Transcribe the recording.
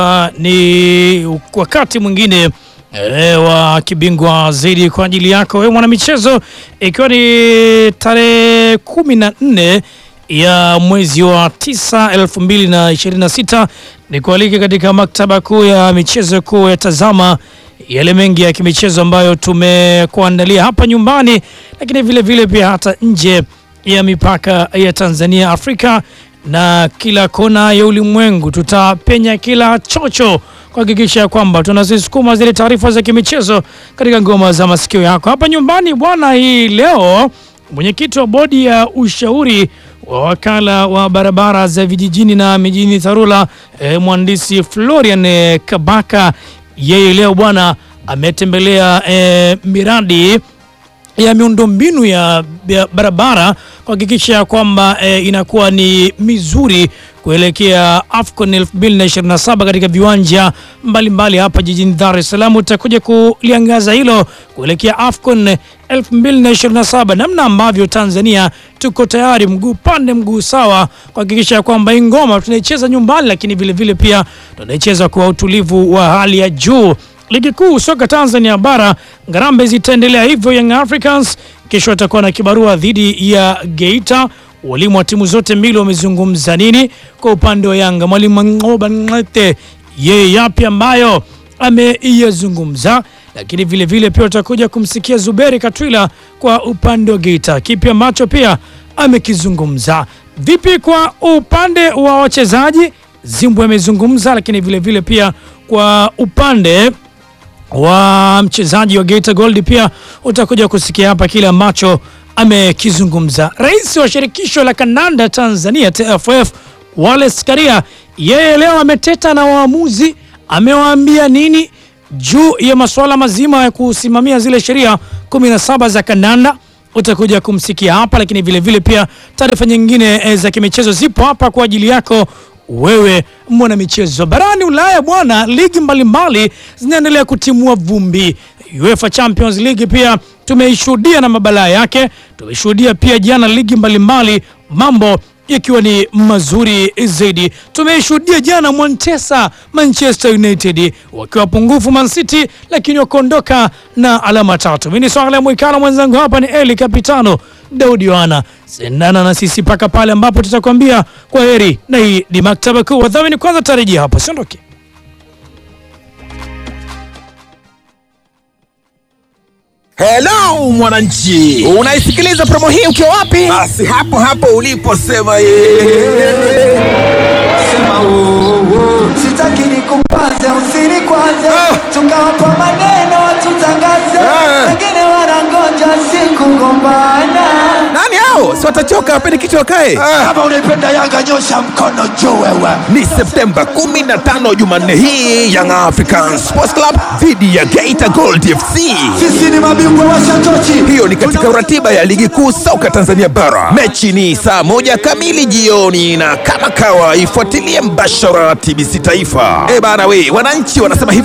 ni wakati mwingine e, wa kibingwa zaidi kwa ajili yako wewe mwanamichezo, ikiwa ni tarehe kumi na nne ya mwezi wa tisa elfu mbili na ishirini na sita ni kualike katika maktaba kuu ya michezo kuu ya tazama yale mengi ya kimichezo ambayo tumekuandalia hapa nyumbani, lakini vile vile pia hata nje ya mipaka ya Tanzania, Afrika na kila kona ya ulimwengu. Tutapenya kila chocho kuhakikisha kwamba tunazisukuma zile taarifa za kimichezo katika ngoma za masikio yako hapa nyumbani bwana. Hii leo mwenyekiti wa bodi ya ushauri wa wakala wa barabara za vijijini na mijini TARURA eh, mhandisi Florian eh, Kabaka yeye leo bwana ametembelea eh, miradi ya miundombinu ya, ya barabara kuhakikisha kwamba eh, inakuwa ni mizuri kuelekea AFCON 2027 katika viwanja mbalimbali mbali hapa jijini Dar es Salaam. Utakuja kuliangaza hilo kuelekea AFCON 2027, namna ambavyo Tanzania tuko tayari, mguu pande mguu sawa, kuhakikisha kwamba hii ngoma tunaicheza nyumbani, lakini vile vile pia tunaicheza kwa utulivu wa hali ya juu. Ligi kuu soka Tanzania bara ngarambe zitaendelea hivyo. Young Africans kesho watakuwa na kibarua dhidi ya Geita. Walimu wa timu zote mbili wamezungumza nini? Kwa upande wa Yanga, mwalimu Ngoba Ngate yeye yapi ambayo ameiyazungumza, lakini vile vile pia utakuja kumsikia Zuberi Katwila kwa upande wa Geita, kipi ambacho pia amekizungumza. Vipi kwa upande wa wachezaji, Zimbwe amezungumza, lakini vile vile pia kwa upande wa mchezaji wa Geita Gold pia utakuja kusikia hapa kile ambacho amekizungumza. Rais wa shirikisho la kandanda Tanzania TFF Wallace Karia, yeye leo ameteta na waamuzi, amewaambia nini juu ya masuala mazima ya kusimamia zile sheria 17 za kandanda utakuja kumsikia hapa, lakini vile vile pia taarifa nyingine za kimichezo zipo hapa kwa ajili yako wewe mwana michezo. Barani Ulaya bwana, ligi mbalimbali zinaendelea kutimua vumbi. UEFA Champions League pia tumeishuhudia na mabalaa yake, tumeshuhudia pia jana ligi mbalimbali, mambo yakiwa ni mazuri zaidi. Tumeishuhudia jana Montesa Manchester United wakiwa pungufu Man City, lakini wakaondoka na alama tatu. Mimi ni Swala Mwikala, mwenzangu hapa ni Eli Kapitano Daudi Yohana. Sendana na sisi mpaka pale ambapo tutakwambia kwa heri, na hii ni maktaba kuu. Wadhamini kwanza tarejia hapo, siondoke. Hello mwananchi, unaisikiliza promo hii ukiwa wapi? Basi hapo hapo uliposema yeye. Sema uongo, sitaki nikupaze usiri kwanza, tukawapa maneno tutangaze, wengine wanangoja siku gombana. Nani hao? Si watachoka wapende kichwa wakae. Kama unaipenda Yanga nyosha mkono juu wewe. Ni Septemba 15 Jumanne hii Young African Sports Club dhidi ya Geita Gold FC. Sisi ni mabingwa wa shatochi. Hiyo ni katika ratiba ya ligi kuu soka Tanzania bara. Mechi ni saa moja kamili jioni, na kama kawa ifuatilie mbashara TBC Taifa. Eh bana, we wananchi wanasema hivi